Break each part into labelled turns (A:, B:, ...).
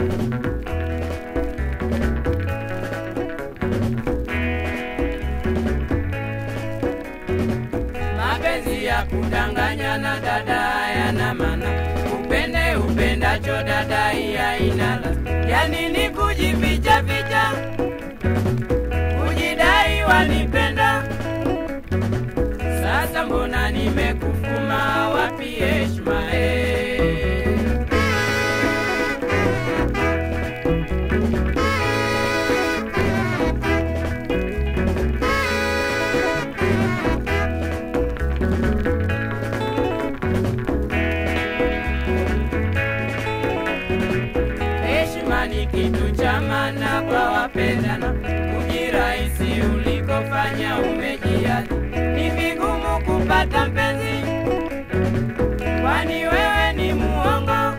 A: Mapenzi ya kudanganyana dada yana maana, upende upendacho dada iya inala, yani ni kujificha ficha, kujidai wanipenda. Sasa mbona nimekufuma, wapi heshima eh? Heshima ni kitu cha maana kwa wapendana, ujirahisi ulikofanya umejiacha, ni vigumu kupata mpenzi, kwani wewe ni muongo.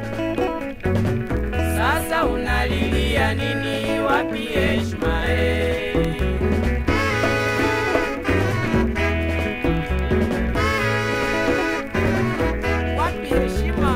A: Sasa unalilia nini? Wapi heshima eh? Wapi heshima?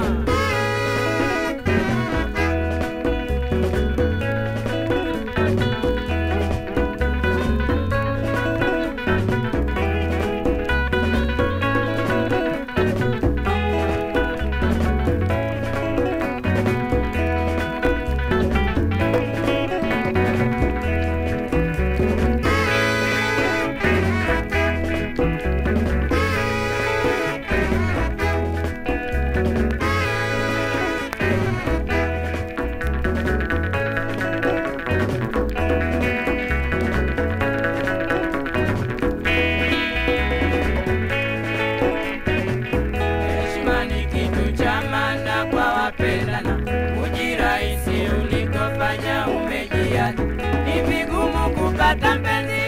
A: Heshima ni kitu cha maana kwa wapendana, ujirahisi ulikofanya umejiacha, ni vigumu kupata mpenzi,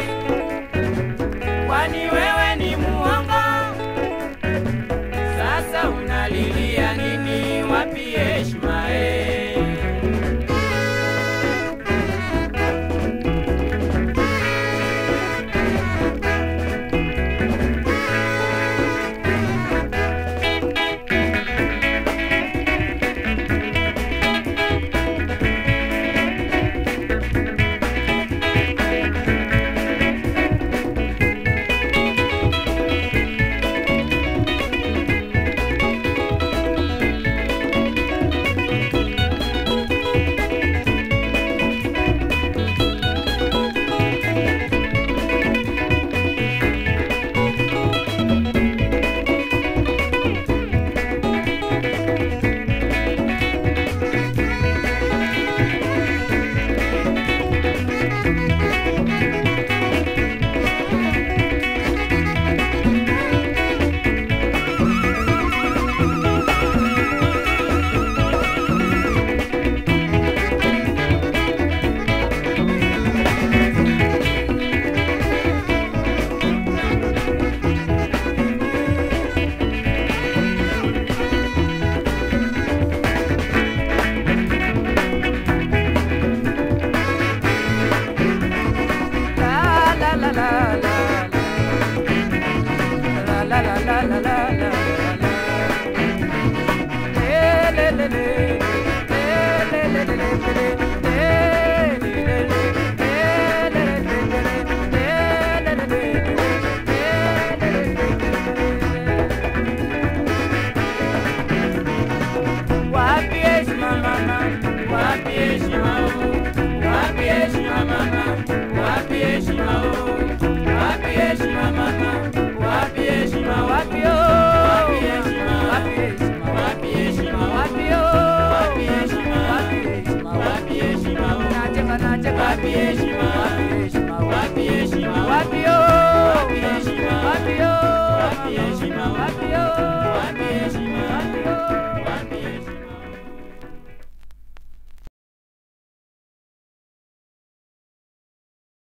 A: kwani wewe ni muongo. Sasa unalilia nini? Wapi heshima eh? Wapi heshima mama? Wapi heshima oh? Wapi heshima mama? Wapi heshima oh? Wapi heshima mama? Wapi heshima? Wapi oh? Wapi heshima? Wapi heshima? Wapi heshima? Wapi oh? Wapi heshima? Wapi heshima? Wapi heshima? Nacheka nacheka. Wapi heshima?